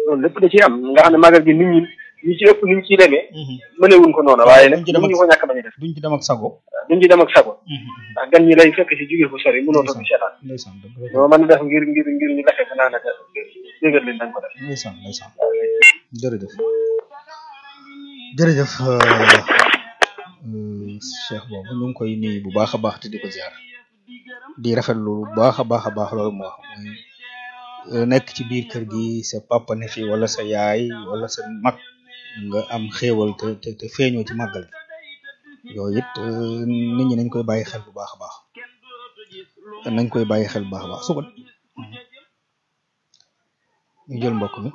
loolu lépp da ciy am nga xam ne magal gi nit ñi ñi ci ëpp ni ñu ciy demee mënewuñ ko noonu waaye nag duñ ci dem ak ñu ko ñàkk bañ a def duñ ci dem ak sago duñ ci dem ak sago ndax gan ñi lay fekk si jóge fu sori mënoo toog di seetaan ndeysaan dëgg la loo mën a def ngir ngir ngir ñu lakke ko naa naka yëgal leen dañ ko def ndeysaan ndeysaan jërëjëf jërëjëf cheikh boobu ñu ngi koy nuyu bu baax a baax te di ko ziar di rafetlu bu baax a baax a baax loolu mu wax muy nekk ci biir kër gi sa papa ne fi wala sa yaay wala sa mag nga am xéewal te te te feeñoo ci màggal gi yooyu it nit ñi nañ koy bàyyi xel bu baax a baax nañ koy bàyyi xel bu baax a baax su ko ñu jël mbokk mi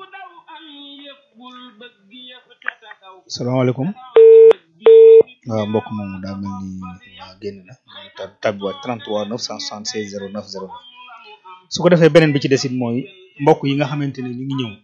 salaamaaleykum waaw mbokk moomu daa mel ni génn na ta tàbbiwaat 33 976 09 09 su ko defee beneen bi ci desit mooy mbokk yi nga xamante ne ñu ngi ñëw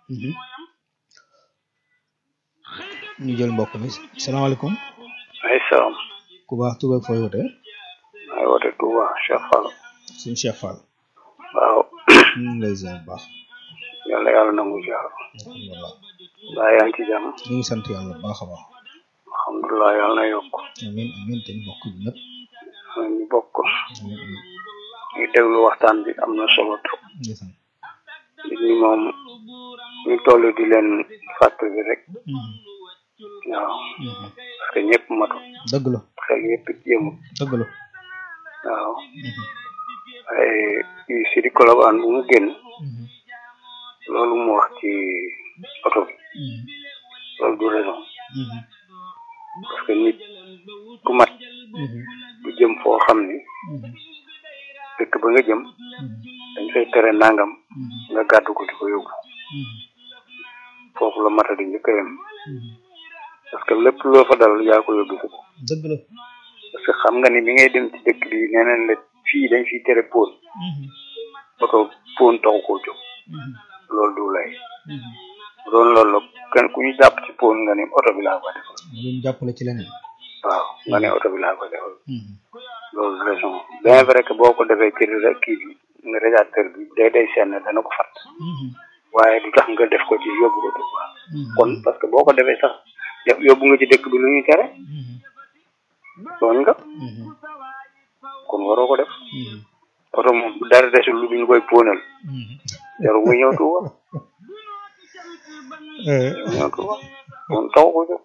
ñu jël mbokk mi salaamaaleykum ay salaam ku baax tur ak fooy wote ay wote Touba Cheikh Fall suñu Cheikh Fall waaw ñu ngi lay ziar bu baax yàlla yàlla nangu ziar alhamdulilah baa yaa ngi ci jàmm ñu ngi sant yàlla bu baax a baax alhamdulilah yàlla na yokk amin amin te ñu bokk ñu ñëpp ñu bokk amin amin ñu déglu waxtaan bi am na solo trop ndeysaan nit ñi moom ñu toll di leen fàttali rek waaw parce que ñëpp matu dëgg la xel yëpp jéemul dëgg la waaw waaye yu si di kolobaan bu mu génn loolu mu wax ci oto bi loolu du raison parce que nit ku mat du jëm foo xam ni dëkk ba nga jëm dañ fay tere nangam nga gàddu ko di ko yóbbu foofu la mata di njëkk a yem parce que lépp loo fa dal yaa ko yóbbu ko dëgg la parce que xam nga ni bi ngay dem ci dëkk bi nee nañ la fii dañ fiy tere pon oto pon taxu koo jóg loolu du lay doon loolu la kenn ku ñu jàpp ci pon nga ni oto bi laa ko defal luñ jàppale ci leneen waaw nga ne oto bi laa ko defal loolu raison bien vrai que boo ko defee ci rek kii bi nga radiateur bi day day senn dana ko fat waaye du tax nga def ko ci yóbbu ko Tuuba kon parce que boo ko defee sax yóbbu nga ci dëkk bi lu ñuy tere tooñ nga kon waroo ko def oto moom bu dara desul lu duñu koy póonal jaru muy ñëw Tuuba ñëw Tuuba kon taw ko jóg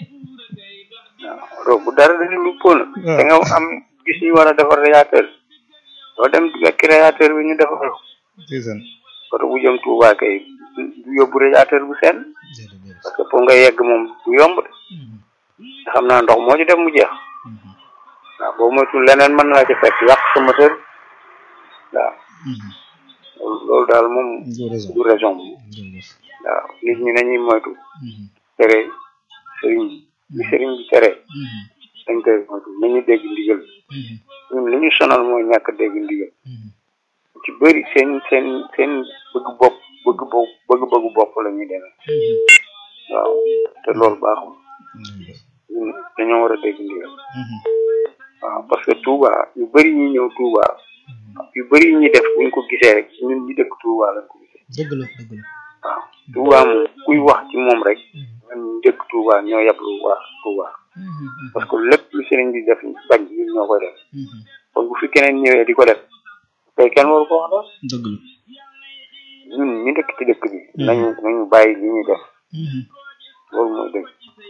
waaw bu dara desul lu póonal da nga am gis ñu war a defar radiateur doo dem fekk radiateur bi ñu defar ko oto bu jëm Tuuba kay du yóbbu radiateur bu seen parce que pour nga yegg moom du yomb de nga xam naa ndox moo ci def mu jeex waaw boo moytul leneen mën na la ci fekk yàq sa moteur waaw loolu daal moom du raison waaw nit ñi nañuy moytu tere sëriñ bi sëriñ bi tere dañ koy moytu nañu dégg ndigal ñun li ñu sonal mooy ñàkk dégg ndigal ci bëri seen seen seen bëgg bopp bëgg bopp bëgg bëggu bopp la ñuy demee waaw te loolu baaxul ñun dañoo war a dégg ndigal waaw parce que Touba yu bëri ñi ñëw Touba yu bëri ñi def buñ ko gisee rek ñun ñi dëkk Touba lañ ko gisee dëgg la dëgg la waaw Touba moom kuy wax ci moom rek ñun ñu dëkk Touba ñoo yablu waa Touba parce que lépp lu sëriñ bi def bañ ñun ñoo koy def kon bu fi keneen ñëwee di ko def tey kenn waru ko wax daal dëgg la ñun ñi dëkk ci dëkk bi nañu nañu bàyyi li ñuy def loolu mooy dëgg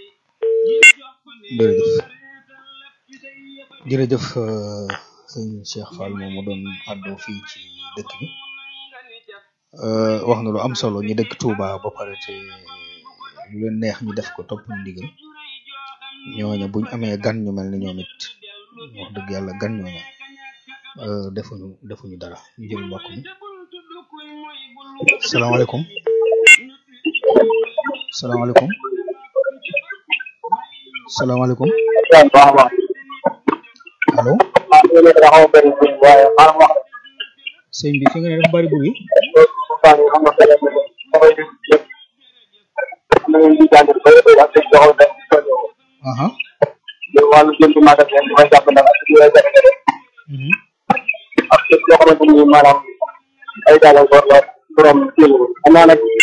jërëjëf jërëjëf sëñ Cheikh Fall moom mu doon àddoo fii ci dëkk bi wax na lu am solo ñi dëkk Touba ba pare te lu leen neex ñu def ko topp ndigal ñooña buñ amee gan ñu mel ni ñoom it wax dëgg yàlla gan ñooña defuñu defuñu dara ñu jël mbokk mi salaamaaleykum salaamaaleykum salaamaaleykum allo sëñ bi fi nga ne dafa bari buri aha wàllu jënd magasin dafay jàpp nag ak yooyu jafe-jafe ak képp koo xamante ni maanaam ay gàllankoor la borom jéem xam naa nag